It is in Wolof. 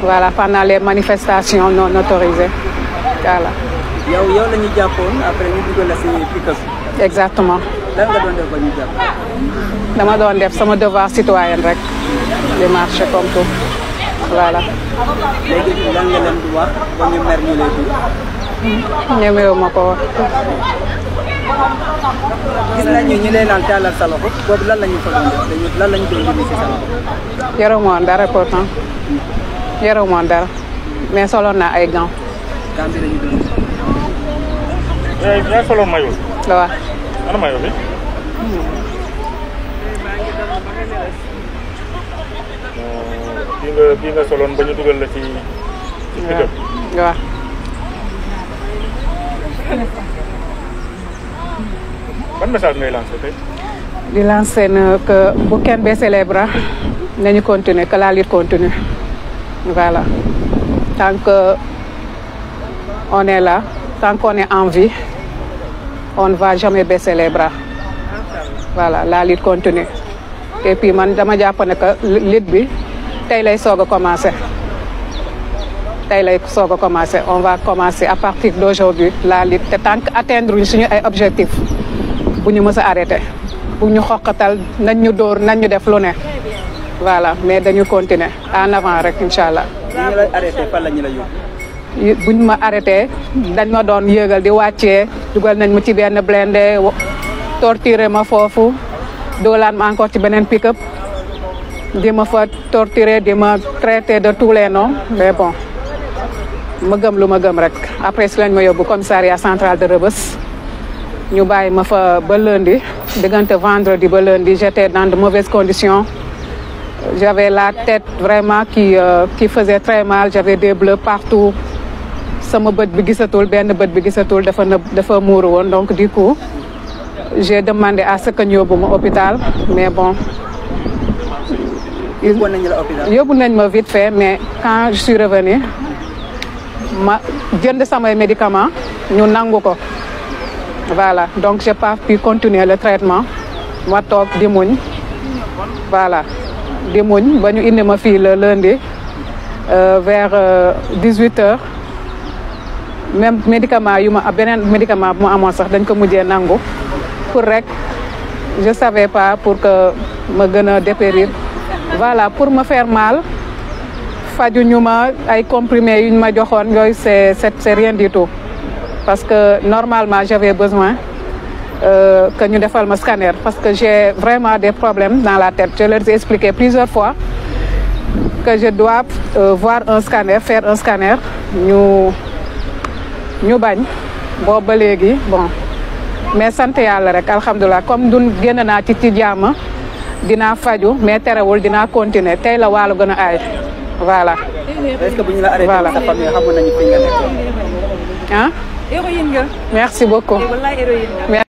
voilà pendant les manifestations non autorisées voilà yow yow la ñu jàppoon après ñu dugal la si pick-up exactement lan nga doon def ba ñu jàpp dama doon def sama devoir citoyen rek di marcher comme tout voilà léegi lan nga leen di wax ba ñu mer ñu lay dugg ñemewu ma ko wax gis nañu ñu lay naan taalal sa loxo boobu lan la ñu fa doon def dañu lan la ñu doon dindi si sa loxo yorewu ma woon dara pourtant yorewu ma woon dara mais soloon naa ay gants gàmm bi la ñu doon yaa yaa solo mayo la wax ana mayo bi bii nga bii nga soloon ba ñu dugal la ci ci pick-up waaw ban message ngay lancé tey di lancer na que bu kenn baisser les bras nañu continuer que la lutte continue voilà tant que on est là tant qu'on est en vie on ne va jamais baisser les bras voilà la lutte continue et puis man dama jàpp ne que lutte bi tey lay soog a commencé tey lay soog a commencé on va commencer à partir d'aujourd'hui la lutte te tant que atteindre ñu suñu ay objectifs bu ñu mës a arrêté bu ñu xoqatal nañ ñu dóor nañ ñu def lu ne voilà mais dañu continuer en avant rek incha allah bu ñu la arrêté fan la ñu la yóbbu yi- buñ ma arrêté dañ ma doon yëgal di wàccee dugal nañ ma ci benn blindé wo- torturer ma foofu doolaat ma encore ci beneen pick-up di ma fa torturer di ma traiter de tous les noms mais bon ma gëm lu ma gëm rek après si lañ ma yóbbu commissariat central de Rebeuss ñu bàyyi ma fa ba lundi diggante vendredi ba lundi j'étais dans de mauvaises conditions j'avais la tête vraiment qui euh, qui faisait très mal j'avais des bleus partout sama bët bi gisatul benn bët bi gisatul dafa nëb dafa muuru woon donc du coup j'ai demandé à ce que ñu yóbbu ma hôpital mais bon yóbbuwoon nañu la hôpital yóbbu nañ ma vite fait mais quand je suis revenue ma jënd samay médicaments ñu nangu ko voilà donc j'ai pas pu continuer le traitement ma toog di muñ voilà di muñ ba ñu indi ma fii le lundi euh, vers dix huit heures même médicament yu ma beneen médicament bu ma amoon sax dañ ko mujjee nangu pour rek je savais pas pour que ma gën a dépérir voilà pour me faire mal fajuñu ma ay comprimés yuñ ma joxoon yooyu c'est c'est c'est rien du tout parce que normalement j'avais besoin euh, que ñu defal ma scanner parce que j'ai vraiment des problèmes dans la tête je leur ai expliqué plusieurs fois que je dois euh, voir un scanner faire un scanner ñu ñu bañ boobu ba léegi bon mais sant yàlla rek alhamdulilah comme dun génn naa ci ci jàmm dinaa faju mais terewul dinaa continuer tey la wàllu gën a aay voilà est-ce que bu ñu la arrêté Voilà. sa famille xamoon nañu fi nga nekkoon ah héroïne nga merci beaucoup wallaay héroïne nga